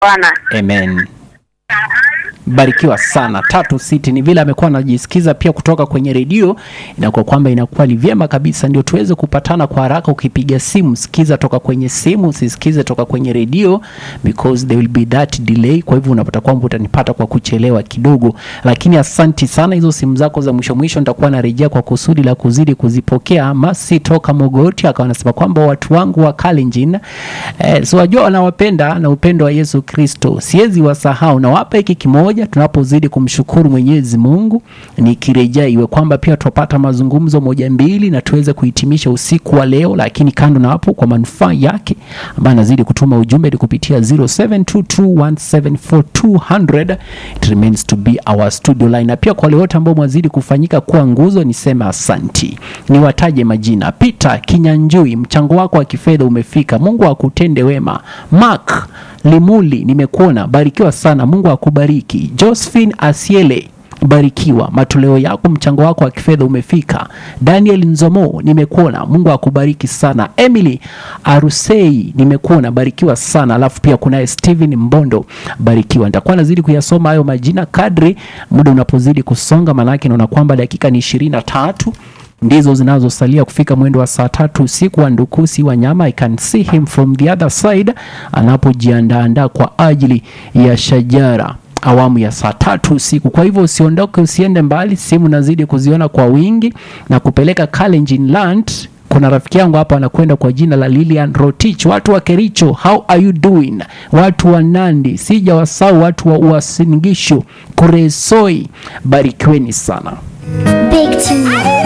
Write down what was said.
Bwana. Amen. Barikiwa sana. Tatu City ni vile amekuwa anajisikiza pia kutoka kwenye redio, inakuwa kwamba inakuwa ni vyema kabisa, ndio tuweze kupatana kwa haraka. Ukipiga simu, sikiza toka kwenye simu, usisikize toka kwenye redio because there will be that delay. Kwa hivyo unapata kwamba utanipata kwa kuchelewa kidogo, lakini asanti sana. Hizo simu zako za mwisho mwisho nitakuwa narejea kwa kusudi la kuzidi kuzipokea. Ama si toka Mogoti akawa anasema kwamba watu wangu wa Kalenjin eh, so wajua wanawapenda na upendo wa Yesu Kristo, siwezi wasahau. Nawapa hiki kimoja tunapozidi kumshukuru Mwenyezi Mungu, nikirejea iwe kwamba pia tupata mazungumzo moja mbili na tuweze kuhitimisha usiku wa leo, lakini kando na hapo, kwa manufaa yake ambaye anazidi kutuma ujumbe ni kupitia 0722174200 it remains to be our studio line, na pia kwa wale wote ambao mwazidi kufanyika kuwa nguzo, niseme asanti. Niwataje majina: Peter Kinyanjui, mchango wako wa kifedha umefika, Mungu akutende wema. Mark Limuli, nimekuona, barikiwa sana, Mungu akubariki. Josephine Asiele barikiwa matoleo yako, mchango wako wa kifedha umefika. Daniel Nzomo, nimekuona, Mungu akubariki sana. Emily Arusei, nimekuona, barikiwa sana. Alafu pia kunaye Steven Mbondo, barikiwa. Nitakuwa nazidi kuyasoma hayo majina kadri muda unapozidi kusonga, maanake naona kwamba dakika ni ishirini na tatu ndizo zinazosalia kufika mwendo wa saa tatu usiku wa Ndukusi Wanyama. I can see him from the other side anapojiandaandaa kwa ajili ya Shajara awamu ya saa tatu usiku. Kwa hivyo usiondoke, usiende mbali, simu nazidi kuziona kwa wingi na kupeleka Kalenjin Land. Kuna rafiki yangu hapa anakwenda kwa jina la Lilian Rotich. Watu wa Kericho, how are you doing? Watu wa Nandi, sija wasau, watu wa Uasin Gishu, Kuresoi, barikiweni sana. Big tune.